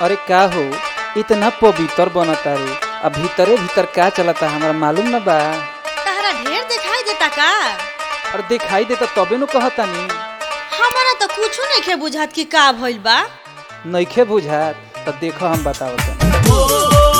अरे का हो इतना पवित्र बनता रे अब भीतरे भीतर का चलता हमरा मालूम न बा तहरा ढेर दिखाई देता का और दिखाई देता तबे नु कहतानी हमारा तो कुछो नहीं बुझात कि का भइल बा नइखे बुझात त देखो हम बतावत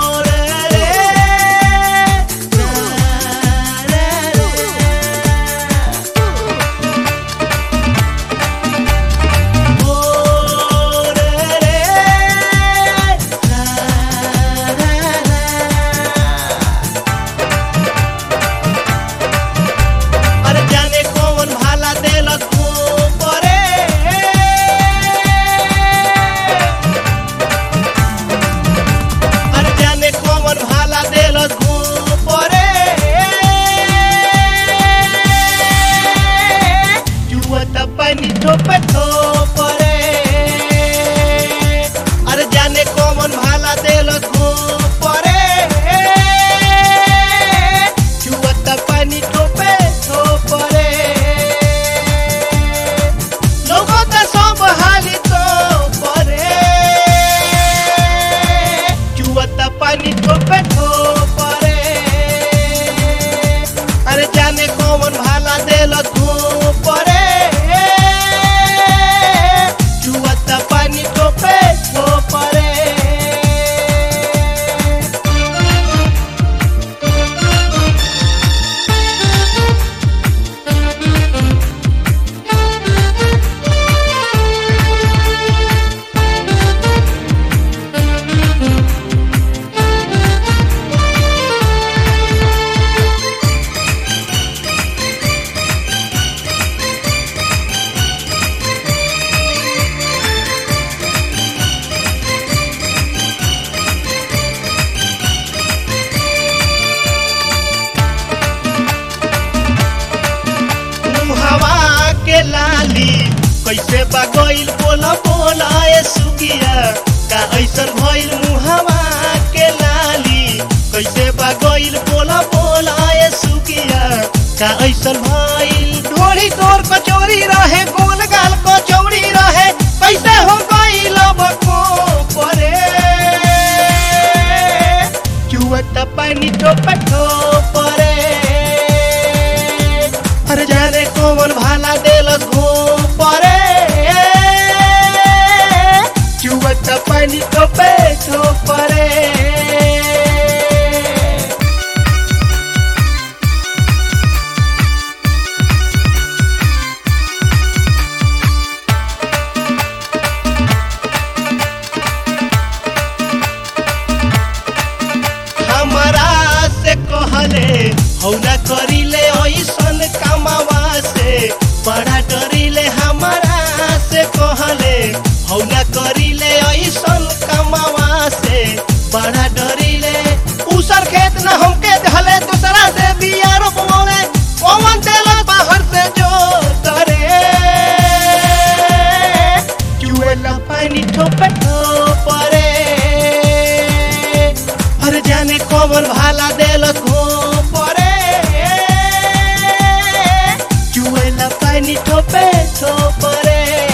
अरे जाने कौन भाला देलक ऊपरे अरे जाने कौन भाला देलक ऊपरे जुवत पानी ठोपे ठोपरे अरे जाने कौन भाला देलक ऊपरे जुवत पानी ठोपे ठोपरे लोगो त सब हाली तो परे जुवत पानी ठोपे ठोपरे अरे जाने कौन भाला देलक परे जुवत पानी ठोपे ठोपरे मुहवा के लाली कैसे बगैल बोला बोला ए सुगिया का ऐसन भइल मुहवा के लाली कैसे बगैल बोला बोला ए सुगिया का ऐसन भइल ढोरी तोर कचौरी रहे गोल गाल कचौरी रहे कैसे हो गइल बको परे चुवत पानी टोप परे अरे जाने कौन भाला देलक घूम परे चुवत पानी टोपे परे हमरा से कहले हौला करिले ऐसन कमावा से बड़ा डरिले हमरा से कहले हौला करिले ऐसन कमावा से बड़ा डरिले उसर खेत न हमके धले दूसरा से बिया रोपवले पवन देला बाहर से जो करे चुएला पानी ठोपे ठोपरे अरे जाने कौन भाला देलक हो परे चुएला पानी ठोपे ठोपरे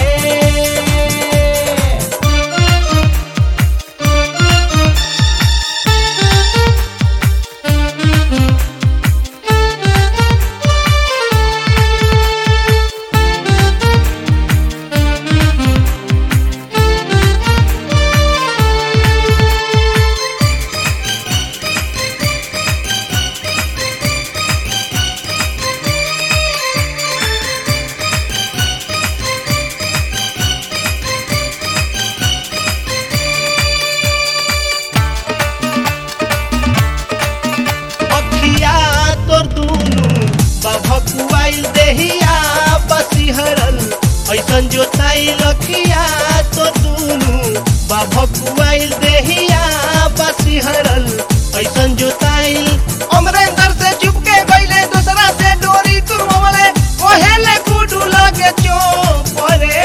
अखिया तोर दुनु बभकुआइल देहिया बसिहरल ऐसन जोताई लखिया तोर दुनु बभकुआइल देहिया बसिहरल ऐसन जोताई अमरेंद्र से चुपके गइले दूसरा से डोरी तुरवले ओहेले गुडू लगे चोपरे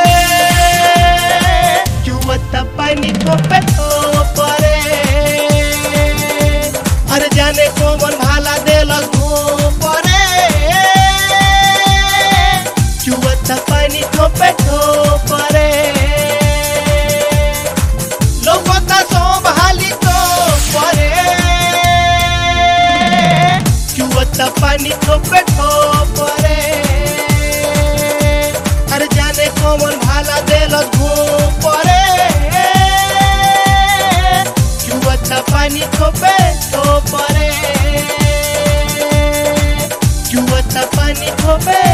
चुवत पानी ठोपे ठोपरे अरे जाने कौन भाला देलक परे चुवत पानी ठोपे ठोपरे पानी ठोपे ठोपरे अरे जाने कौन भाला देल परे चुअता पानी ठोपे ठोपरे चुअता पानी ठोपे